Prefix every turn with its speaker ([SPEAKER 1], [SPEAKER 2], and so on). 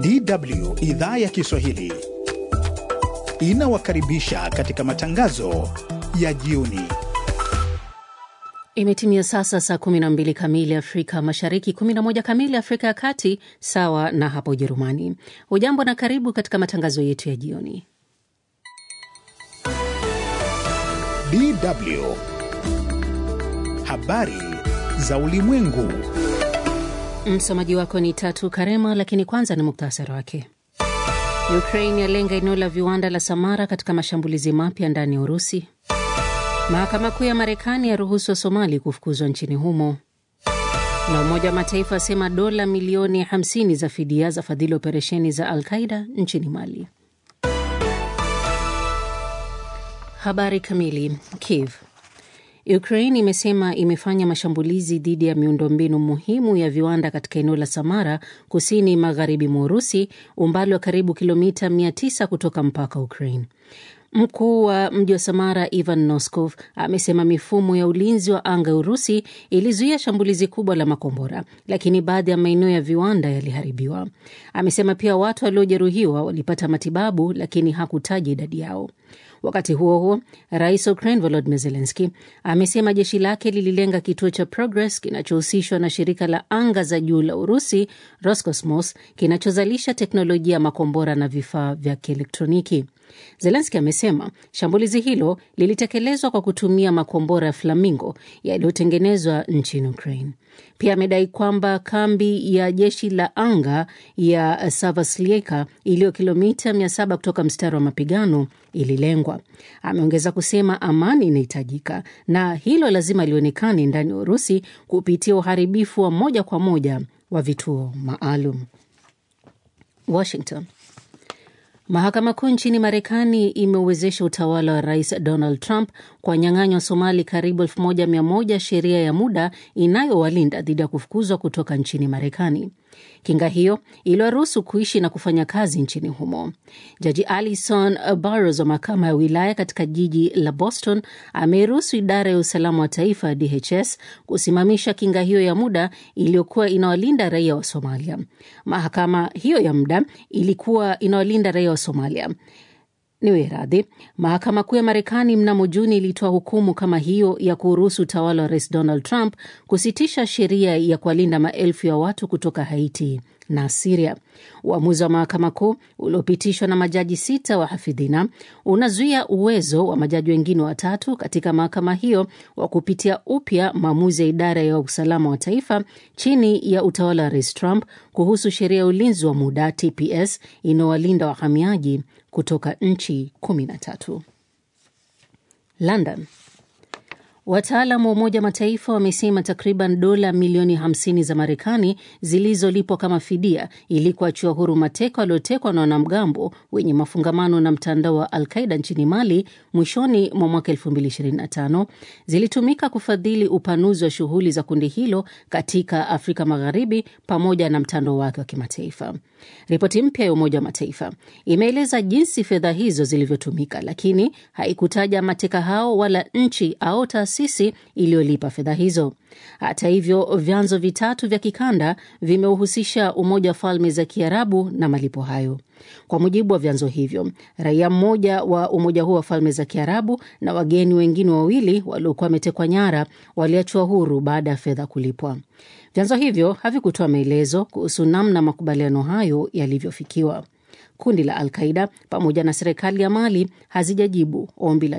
[SPEAKER 1] DW idhaa ya Kiswahili inawakaribisha katika matangazo ya jioni.
[SPEAKER 2] Imetimia sasa saa 12 kamili Afrika Mashariki, 11 kamili Afrika ya Kati, sawa na hapo Ujerumani. Hujambo na karibu katika matangazo yetu ya jioni.
[SPEAKER 1] DW habari za ulimwengu.
[SPEAKER 2] Msomaji wako ni Tatu Karema, lakini kwanza ni muktasari wake. Ukraine yalenga eneo la viwanda la Samara katika mashambulizi mapya ndani ya Urusi. Mahakama Kuu ya Marekani yaruhusu wa Somali kufukuzwa nchini humo, na Umoja wa Mataifa asema dola milioni 50 za fidia za fadhili operesheni za Al Qaida nchini Mali. Habari kamili. Kiev Ukraine imesema imefanya mashambulizi dhidi ya miundombinu muhimu ya viwanda katika eneo la Samara, kusini magharibi mwa Urusi, umbali wa karibu kilomita 900 kutoka mpaka Ukraine. Mkuu wa mji wa Samara Ivan Noskov amesema mifumo ya ulinzi wa anga ya Urusi ilizuia shambulizi kubwa la makombora, lakini baadhi ya maeneo ya viwanda yaliharibiwa. Amesema pia watu waliojeruhiwa walipata matibabu, lakini hakutaja idadi yao. Wakati huo huo, rais wa Ukraine Volodymyr Zelensky amesema jeshi lake lililenga kituo cha Progress kinachohusishwa na shirika la anga za juu la Urusi Roscosmos kinachozalisha teknolojia ya makombora na vifaa vya kielektroniki. Zelenski amesema shambulizi hilo lilitekelezwa kwa kutumia makombora ya Flamingo yaliyotengenezwa nchini Ukraine. Pia amedai kwamba kambi ya jeshi la anga ya Savaslieka iliyo kilomita 700 kutoka mstari wa mapigano ililengwa. Ameongeza kusema amani inahitajika na hilo lazima lionekane ndani ya Urusi kupitia uharibifu wa moja kwa moja wa vituo maalum. Washington. Mahakama Kuu nchini Marekani imeuwezesha utawala wa Rais Donald Trump kwa nyang'anywa Somali karibu 1100 sheria ya muda inayowalinda dhidi ya kufukuzwa kutoka nchini Marekani. Kinga hiyo iliwaruhusu kuishi na kufanya kazi nchini humo. Jaji Alison Barros wa mahakama ya wilaya katika jiji la Boston ameruhusu idara ya usalama wa taifa DHS kusimamisha kinga hiyo ya muda iliyokuwa inawalinda raia wa Somalia. Mahakama hiyo ya muda ilikuwa inawalinda raia wa Somalia niwe radhi. Mahakama Kuu ya Marekani mnamo Juni ilitoa hukumu kama hiyo ya kuruhusu utawala wa Rais Donald Trump kusitisha sheria ya kuwalinda maelfu ya watu kutoka Haiti na Siria. Uamuzi wa mahakama kuu uliopitishwa na majaji sita wa hafidhina unazuia uwezo wa majaji wengine watatu katika mahakama hiyo wa kupitia upya maamuzi ya idara ya usalama wa taifa chini ya utawala wa Rais Trump kuhusu sheria ya ulinzi wa muda TPS inayowalinda wahamiaji kutoka nchi kumi na tatu. London. Wataalam wa Umoja Mataifa wamesema takriban dola milioni 50 za Marekani zilizolipwa kama fidia ili kuachiwa huru mateka waliotekwa na wanamgambo wenye mafungamano na mtandao wa Al Qaida nchini Mali mwishoni mwa mwaka 2025 zilitumika kufadhili upanuzi wa shughuli za kundi hilo katika Afrika Magharibi pamoja na mtandao wake wa kimataifa. Ripoti mpya ya Umoja wa Mataifa imeeleza jinsi fedha hizo zilivyotumika, lakini haikutaja mateka hao wala nchi au taasisi iliyolipa fedha hizo. Hata hivyo, vyanzo vitatu vya kikanda vimeuhusisha Umoja wa Falme za Kiarabu na malipo hayo. Kwa mujibu wa vyanzo hivyo, raia mmoja wa umoja huo wa Falme za Kiarabu na wageni wengine wawili waliokuwa wametekwa nyara waliachwa huru baada ya fedha kulipwa. Vyanzo hivyo havikutoa maelezo kuhusu namna makubaliano hayo yalivyofikiwa. Kundi la Al Qaida pamoja na serikali ya Mali hazijajibu ombi la